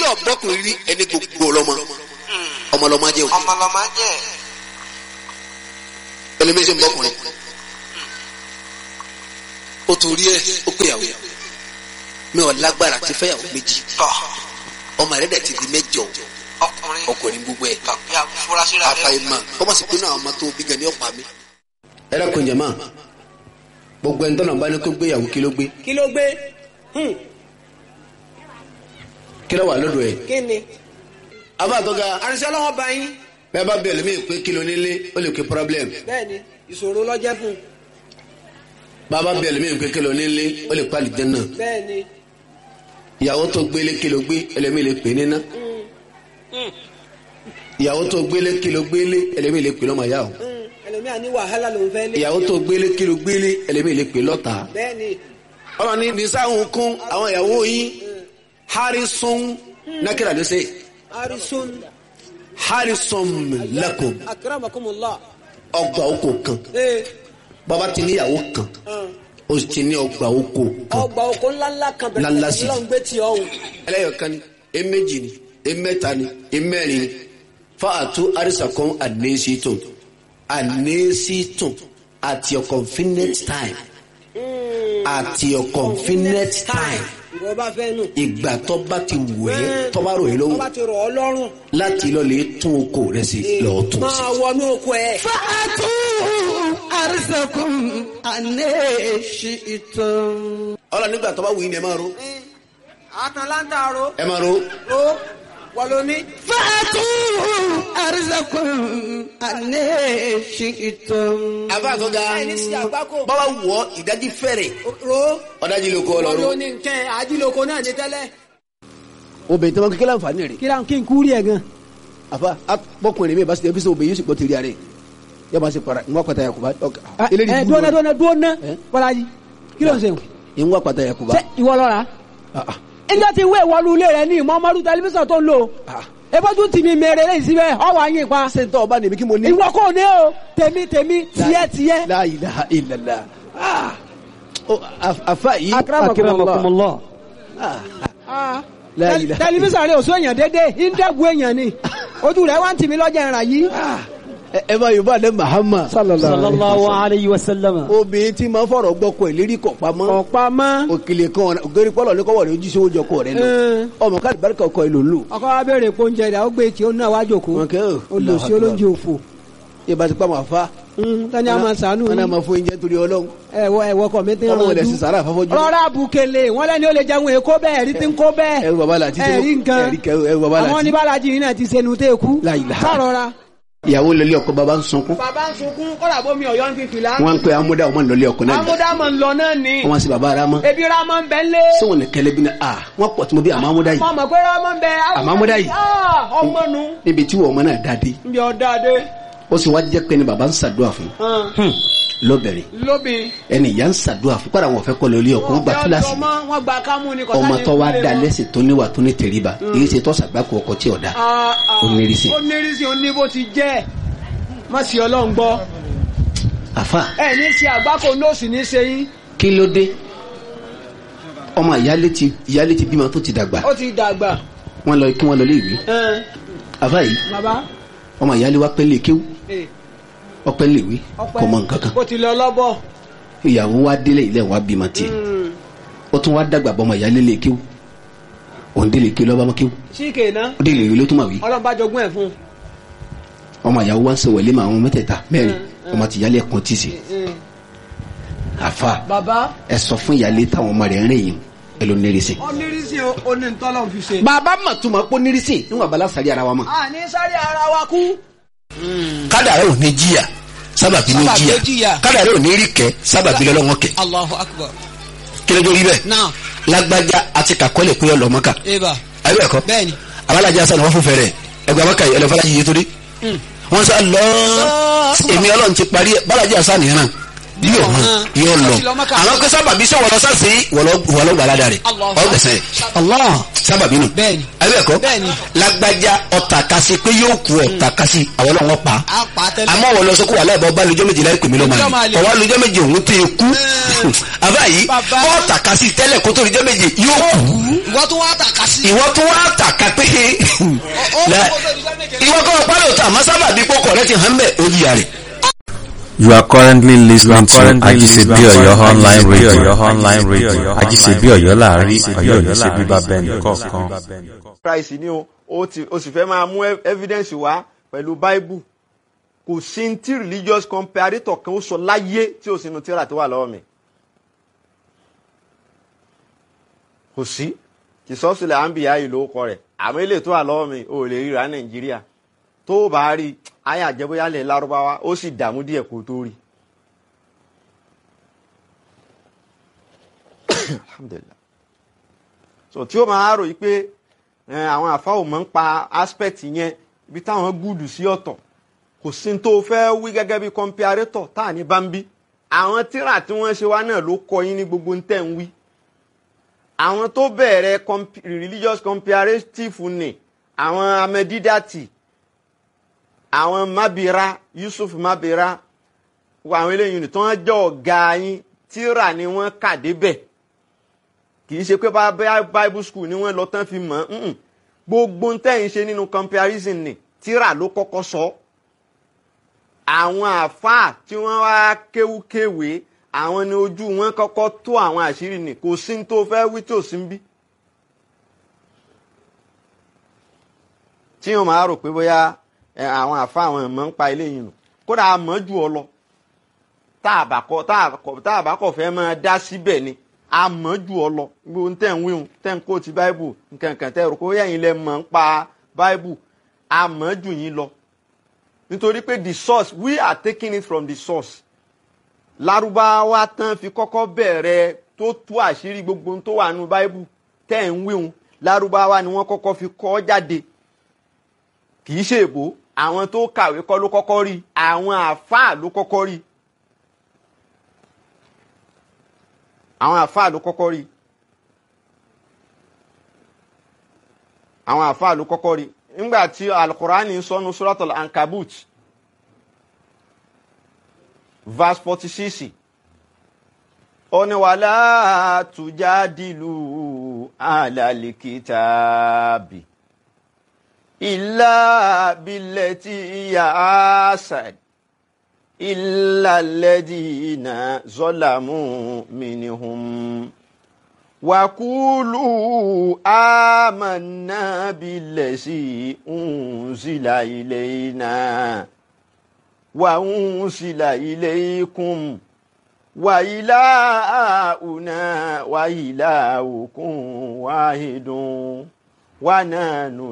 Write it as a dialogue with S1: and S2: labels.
S1: ọ̀bọ́kùnrin rí ẹni gbogbo ọlọ́mọ ọmọ ọlọ́mọ jẹ́ òkè
S2: ọmọlọmọ jẹ
S1: ẹlẹ́mẹ̀sẹ̀ ń bọ́kùnrin ó torí ẹ ó péyàwó mi ò lágbára ti fẹ́yàwó méjì
S2: tọ
S1: ọmọ rẹ̀ dẹ̀ ti di mẹ́jọ
S2: ọkùnrin
S1: ọkùnrin gbogbo ẹ̀
S2: tọ ya furasí rẹ
S1: àfàìmọ̀ kọ́mọ̀ sí pé náà ọmọ tó bí gan ni ọ̀pá mi. ẹ dákun jẹ máa gbogbo ẹni tọ́nà bá ní kó gbéyàwó kí ló gbé
S3: kí ló gbé Hmm,
S1: kí ló wà lọ́dọ̀ ẹ̀.
S3: kí ni.
S1: abáàtọ́gà
S3: àrìnsẹ́ ọlọ́wọ́ bá yín
S1: bẹ́ẹ̀ bá bẹ̀rẹ̀ mí pé kí ló nílé ó lè pé problem
S3: bẹ́ẹ̀ ni ìṣòro lọ́jẹ́ fún un
S1: bàbá bẹ̀rẹ̀ mí pé kí ló nílé ó lè pàlì jẹ́nà
S3: bẹ́ẹ̀ ni.
S1: ìyàwó tó gbélé kí ló gbé ẹlẹ́mí lè pè níná ìyàwó tó gbélé kí ló gbélé ẹlẹ́mí lè pè lọ́mọ yá o
S3: Hmm, ẹlòmíà ní wàhálà ló ń fẹ́ lé.
S1: ìyàwó tó gbélé kí ló gbélé ẹlẹ́mí lè pè lọ́ta
S3: bẹ́ẹ̀ ni
S1: ọlọ́ni nisáhùn kún àwọn ìyàwó yín harrison nákìrà ló ṣe
S3: arisun
S1: harrison lakum
S3: akramakumullah.
S1: ọgbà oko kan
S3: ee
S1: bàbá ti níyàwó kan
S3: hàn,
S1: ó sì ti ní ọgbà oko kan
S3: ọgbà oko ńláńlá kan
S1: Ńláńlá sí.
S3: bẹ̀rẹ̀ lọ́n gbé tí ọ̀hún.
S1: ẹlẹ́yọ̀kan ni eméjì ni emẹ́ta ni emẹ́rin ni fáàtú àrísàkọ́n àdínésítùn àdínésítùn at your convenient time at your convenient time
S3: ìwọ bá fẹ́ nù.
S1: ìgbà tó bá ti wẹ̀ ẹ́ tó bá rò yín
S3: tó
S1: lọ́wọ́
S3: bá ti rọ̀ ọ́ lọ́rùn.
S1: láti lọ lè tún oko rẹ̀ sí lọ́ọ́ tún sí.
S3: máa wọnú oko ẹ̀.
S4: fàtú àrísẹ̀kùn ànẹ́ṣìtàn.
S1: ọlọ nígbà tó bá wù yín ni ẹ máa ro
S3: àtàn láńtàró.
S1: ẹ máa ro
S3: ó wọlóní.
S4: fàtú àrísẹ̀kùn ànẹ́ṣìtàn.
S1: àbá àtọ́gá
S3: ẹni sí àgbákò.
S1: bọ́lá wọ̀ ìdájí fẹ́rẹ̀
S3: ro
S1: ọ̀dájí ló kọ́ ọ lọ́rùn.
S3: wọlóní nkẹ́ àjílòkó náà ní tẹ́lẹ̀.
S1: obìnrin tó máa kékeré àǹfààní rẹ̀
S3: kí ló ń kí n kú rí ẹ̀ gan.
S1: àfa bọ́kùnrin mi bá ṣe ẹbí sọ obìnrin yóò sì gbọ́ tèrè rẹ̀ yóò máa ṣe para ìwọ́n pàtà yakuba eléyìí
S3: ẹ
S1: gbúdọ̀
S3: dúnà dúnà dúnà
S1: Eh?
S3: bọ́lájì kí ló ń ṣe.
S1: ìwọ́n pàtà yakuba.
S3: ṣé ìwọ lọ́ra. ẹjọ́ ti wé ìwọlú ilé rẹ ní ìmọ̀ọ́mọ́dún tẹlifíṣàn tó ń lò. ebójú tì mí mèrè lẹ́yìn síbẹ̀ ọwọ́ ayé pa.
S1: ṣé n tọ́ ọba nìbí kí mo ní.
S3: ìwọ kò ní o tèmi tèmi tiẹ̀ tiẹ̀.
S1: la ilaha illallah Ah. Oh, af- afa yìí.
S3: akramakumullah.
S1: Ah.
S3: Ah.
S1: La
S3: Tẹl-
S1: ilaha-
S3: tẹlifíṣàn rẹ ò sún èèyàn dédé ìdẹ́gun èèyàn ni ojú rẹ wá ń tì mí lọ́jà ìrà yìí.
S1: ẹ ẹ bá yorùbá dé mahama.
S3: sallallahu alayhi wa sallam.
S1: obìnrin tí máa ń fọ̀rọ̀ gbọ́kọ̀ ẹ̀ lérí kọ̀ pamọ́.
S3: ọ̀pá mọ́.
S1: òkèlè kan ọ̀nà ògèrè pọ́lọ̀ ní kọ́wọ́ rẹ̀ ojú sí oúnjẹ ọkọ rẹ̀ lọ.
S3: Mm.
S1: ọmọ káàdì bárìkà ọkọ ẹ̀ ló ń lò.
S3: ọkọ wa béèrè pé oúnjẹ rẹ ó gbé tí ó náà wá jòkó
S1: wọn kẹ́ ò.
S3: olùsí olóúnjẹ òfò.
S1: ìbá ti pa máa fa.
S3: tani a máa sànú
S1: wọn náà
S3: yín
S1: máa fún oúnjẹ torí ọlọ́run.
S3: ẹwọ ẹwọ kọ mi ti ń
S1: ọlọ́run
S3: rànjú.
S1: rẹ̀ sì sàrà àfọ́fọ́jú.
S3: rọra bukele wọn lẹni ó lè jẹun èkó bẹ́ẹ̀ ẹrí ti ń kó bẹ́ẹ̀.
S1: ẹrù bàbá làtí tí mo-
S3: ẹrí nǹkan
S1: ẹrí kẹ- ẹrù bàbá làtí.
S3: àwọn oníbàlájì yìí náà ti sẹnu tẹ kú.
S1: La ilaha.
S3: sọrọra.
S1: ìyàwó lọlé ọkọ bàbá ń sunkún.
S3: bàbá ń sunkún kọ́dà bómi ọ̀yọ́ ń fífi la.
S1: wọn ń pe amúdá ọmọ lọlé ọkọ náà.
S3: amúdámọ̀ ń lọ náà ni.
S1: wọn sì bàbá ara mọ.
S3: ebi ramọ ń bẹ lé.
S1: sọ wọn ní kẹlẹ bí na a wọn pọ̀ tí mo bí àmọ́ amúdá yìí.
S3: mọ mọ pé ramọ ń bẹ.
S1: Àmọ́ amúdá yìí.
S3: Ah, ọmọ nu.
S1: níbi tí wọn ọmọ náà dáadé
S3: ń bí ọ̀dà dé.
S1: ó sì wá jẹ́ pé ni bàbá ń ṣàdúrà fún lọ́bẹ̀rẹ̀
S3: lóbi.
S1: ẹni ìyá ń ṣàdúrà fún kọ́ra wọn fẹ́ kọ́ lórí ọkọ wọn gba kíláàsì
S3: ọmọ wọn gba kámú ni kọ́sá
S1: ọmọ
S3: ní
S1: tó wá
S3: ìpínlẹ̀
S1: da
S3: wọn.
S1: lẹ́sìn tó níwà tó ní tẹríba èyí ṣe tó ṣàgbákò ọkọ tí ọ̀dà
S3: Ah, ah.
S1: Onírìsì.
S3: onírìsì oní bó ti jẹ́ má sì ọlọ́run gbọ́
S1: àfa
S3: ẹ ní ṣe àgbákò nóòsì ní ṣe yín
S1: kí ló dé ọmọ ìyálé ti ìyálé ti bímọ tó ti dàgbà
S3: ó ti dàgbà
S1: wọn lọ kí wọn lọ lé ìwé
S3: ẹn,
S1: àfa yìí
S3: bàbá
S1: ọmọ ìyálé wa pẹ́ lè kéwú
S3: ẹ,
S1: ọpẹ́ lè wé
S3: ọpẹ́
S1: kò mọ nǹkan kan
S3: ó ti lọ lọ́bọ̀
S1: ìyàwó wa délé ilé wa bímọ tiẹ̀ ó tún wá dàgbà bọ́ ọmọ ìyálé lè kéwú òun délé kéwú lọ́ba mọ́ kéwú
S3: síkè ná
S1: ó délé ìwé ló tún mà wí
S3: ọlọ́ba jogún ẹ̀ fún
S1: ọmọ ìyàwó wa ń sọ wẹ̀lé mà àwọn mẹ́tẹ̀ẹ̀ta mẹ́rin ọmọ ti ìyálé ẹ̀kan tì sí
S3: un.
S1: àfa
S3: bàbá
S1: ẹ sọ fún ìyálé táwọn ọmọ rẹ̀ ń rìn yìí ẹ ló nírìsì.
S3: onírìsì onítọ́lọ́ fi ṣe.
S1: bàbá mà tún ma pọ́ nírìsì níwọ̀n abala sàrí ara wa mọ̀.
S3: a ní sáré ara wa kú.
S1: kádàrá ò ní jìyà sábàbí ló
S2: Sábàbí ló
S1: jìyà
S2: jìyà.
S1: kádàrá ò ní rí kẹ sábàbí lọ́wọ́ kẹ
S2: Allahu akbar.
S1: kí ló dé rí bẹ́ẹ̀
S2: Now,
S1: lágbájá àti kàkọ́lẹ̀ pé ọlọ́mọ́ka
S2: Eba.
S1: ayé ẹ̀kọ́
S2: Bẹ́ẹ̀ni.
S1: abalajà sani wọ́n fún fẹ́rẹ̀ ẹgbẹ́ abaka yìí ẹlẹ́fọ́lá yìí torí wọ́n sọ lọ èmi ọlọ́run ti parí ẹ̀ balajà sani náà bí yóò hàn yóò lọ àwọn pé sábàbí sọ wọlọ sáàsì wọlọ gbàládà rẹ
S3: Allah.
S1: ọgbẹsẹ
S3: Allah
S1: sábàbí nù
S3: Bẹ́ẹ̀ni.
S1: abẹ́ẹ̀kọ́
S3: Bẹ́ẹ̀ni.
S1: lágbájá ọ̀tà kasi pé yóò kú ọ̀tà kasi àwọn ọlọ́wọ́ pa
S3: á pa á tẹ́lẹ̀.
S1: àmọ́ wọ́n lọ sọ kó wà láìpẹ́ ọba lójọ́ méje láì pèmí lọ́mọ
S3: Lójọ́ máa
S1: àlè
S3: lè.
S1: ọwọ́ lójọ́ méje òun tẹ kú àbá yìí
S3: Bàbá.
S1: ọ̀tà kasi tẹ́lẹ̀ kó tó lójọ́ méje yóò kú
S2: ìwọ tó wá tàka sí.
S1: ìwọ tó wá tàka pé La- ìwọ kọ́ ọ̀pá lóòótọ́ àmọ́ sábàbí kókò rẹ ti hàn bẹ́ẹ̀ ó yíya rẹ̀.
S5: You are currently listening to Ajisebi Oyo online radio. Oyo online radio. Ajisebi Oyo láàrin Oyo ní ṣe bíbá bẹ́ẹ̀ni kọ̀ọ̀kan.
S6: Christ ni o ó ti ó sì fẹ́ máa mú ev- evidence wá pẹ̀lú Bible kò sí ní tí religious comparator kan ó sọ láyé tí ó sì nu tíra tó wà lọ́wọ́ mi kò sí ìsọ́sílẹ̀ àǹbíyá yìí ló kọ rẹ̀ àmọ́ ilé tó wà lọ́wọ́ mi ò lè ríra Nàìjíríà tó o bá rí ayé àjẹbóyálẹ̀ lárúbáwá ó sì dààmú díẹ̀ kó tó rí. Alhamdulillah so tí ó máa rò yí pé ẹ, àwọn àfa ò mọ̀ ń pa aspect yẹn ibi táwọn gúdù sí ọ̀tọ̀ kò sí ní tó fẹ́ wí gẹ́gẹ́ bí comparator tá à ní bá ń bí àwọn tíra tí wọ́n ṣe wá náà ló kọ yín ní gbogbo ń tẹ̀ ń wí àwọn tó bẹ̀rẹ̀ comp- religious comparative ni àwọn amẹ́dídàtì àwọn mabira Yusuf mabira àwọn eléyìí tí wọ́n jẹ́ ọ̀gá yín tíra ni wọ́n kà débẹ̀ kì í ṣe pé bá bá bible school ni wọ́n lọ tán fi mọ̀ ọ́n gbogbo ń tẹ̀yìn ṣe nínú comparison ni tíra ló kọ́kọ́ sọ àwọn àáfàá tí wọ́n wá kéwúkéwé àwọn ni ojú wọn kọ́kọ́ tó àwọn àṣírí ni kò sí ní tó fẹ́ wí tí ò sí ń bí. tí wọn máa rò pé bóyá ẹ, àwọn àáfàá àwọn ẹ̀mọ́ ń pa eléyìí nù kódà a mọ̀ jù ọ lọ tá a bá kọ tá a kọ tá a bá kọ fẹ́ máa dá síbẹ̀ ni a mọ̀ jù ọ lọ gbogbo tẹ̀ ń wíhun tẹ̀ ń kó ti báíbù nkankan tẹ̀ rò pé bóyá yín lẹ mọ̀ ń pa báíbù a mọ̀ jù yín lọ nítorí pé the source we are taking it from the source lárúbáwá tán fi kọ́kọ́ bẹ̀rẹ̀ tó tú àṣírí gbogbo ohun tó wà nínú báíbù tẹ̀ ń wíhun lárúbáwá ni wọ́n kọ́kọ́ fi kọ́ jáde kì í ṣe èbó àwọn tó kàwé kọ́ ló kọ́kọ́ rí àwọn àáfàá ló kọ́kọ́ rí àwọn àáfàá ló kọ́kọ́ rí àwọn àáfàá ló kọ́kọ́ rí nígbà tí alukurani ń sọnu suratul ankabut verse forty six ó ní wàlá tujadilu alalikitaabi illa billati iya asad illa alladhina zalamu minhum وقولوا آمنا بالذي أنزل إلينا وأنزل إليكم وإلهنا وإلهكم واحد ونحن